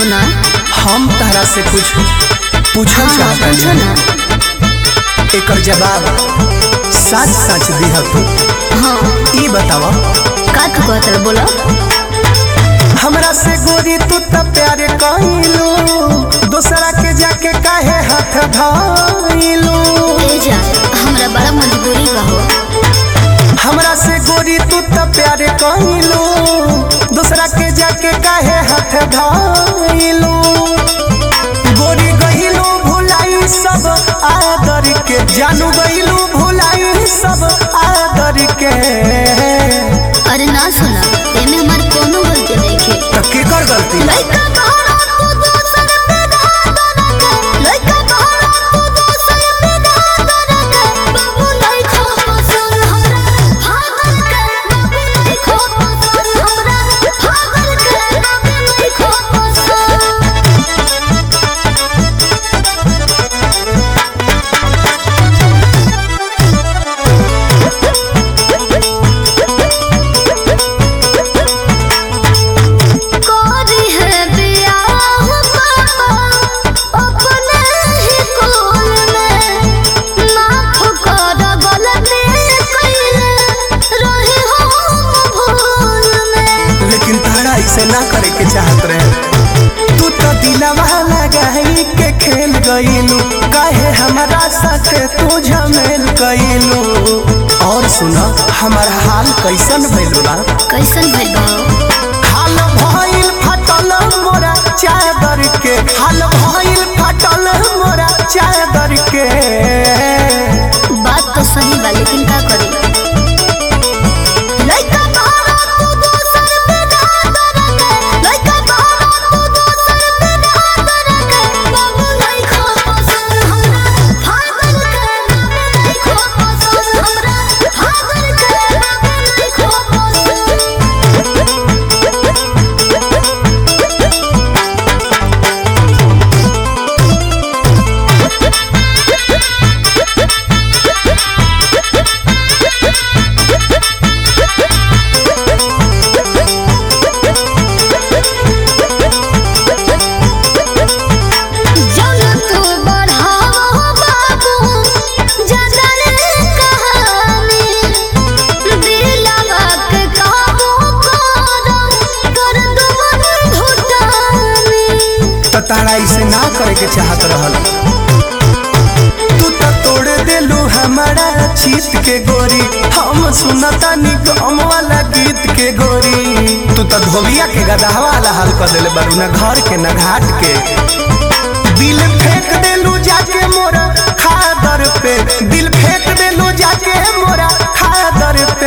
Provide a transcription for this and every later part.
सुना हम तहरा से कुछ पूछल हाँ हाँ चाहता पूछो ना एकर जवाब सच सच दिह तू हाँ ई बतावा का तू कहत रहे बोलो हमरा से गोरी तू त प्यार कइलू दूसरा के जाके काहे हाथ धइलू ए जा हमरा बड़ा मजबूरी बा हो हमरा से गोरी तू त प्यार कइलू दूसरा के जाके काहे हाथ धइलू गोरी गइलू भुलाई सब आदर के जानू गइलू भुलाई सब आदर के अरे ना सुना एमे हमार कोनो गलती नहीं खे त केकर गलती लइका कहरा तू दोसर पे धार के लइका कहरा तू दोसर पे धार के बाबू नहीं खो पसंद हमरा भागल के बाबू नहीं खो पसंद हमरा भागल के बाबू नहीं खो पसंद कोरी है बियाह पापा अपने ही कोल में माफ कर गलती कइले रही हम भूल में लेकिन तारा इसे ना करे के चाहत रहे तू तो दिलवा लगाई के खेल गईलू काहे हमारा साथ तू झमेल गईलू और सुना हमार हाल कैसन भइल बा कैसन भइल बा हाल भइल फटल मोरा चादर के हाल भइल फटल मोरा चादर के बात तो सही बा लेकिन का करी लइका कहरा तू दोसर पे धार के लइका कहरा तू दोसर पे धार के बाबू नहीं खो पसंद हमरा भागल के बाबू नहीं खो पसंद हमरा भागल के बाबू नहीं खो पसंद जौन तू बढ़ाओ बाबू जगरे कहानी दिलवा के काबू कर कर दुमन घुटानी तो तारा इसे ना करे के चाहत रहल तू तो तोड़ देलू हमारा चीत के गोरी हम सुनता निकम वाला गीत के गोरी तू तो धोबिया के गदहा वाला हाल कर देले बारू ना घर के ना घाट के दिल फेंक देलू जाके मोरा खादर पे दिल फेंक देलू जाके मोरा खादर पे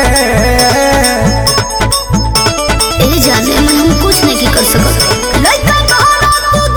ए जाने में हम कुछ नहीं कर सकत लइका कहरा तू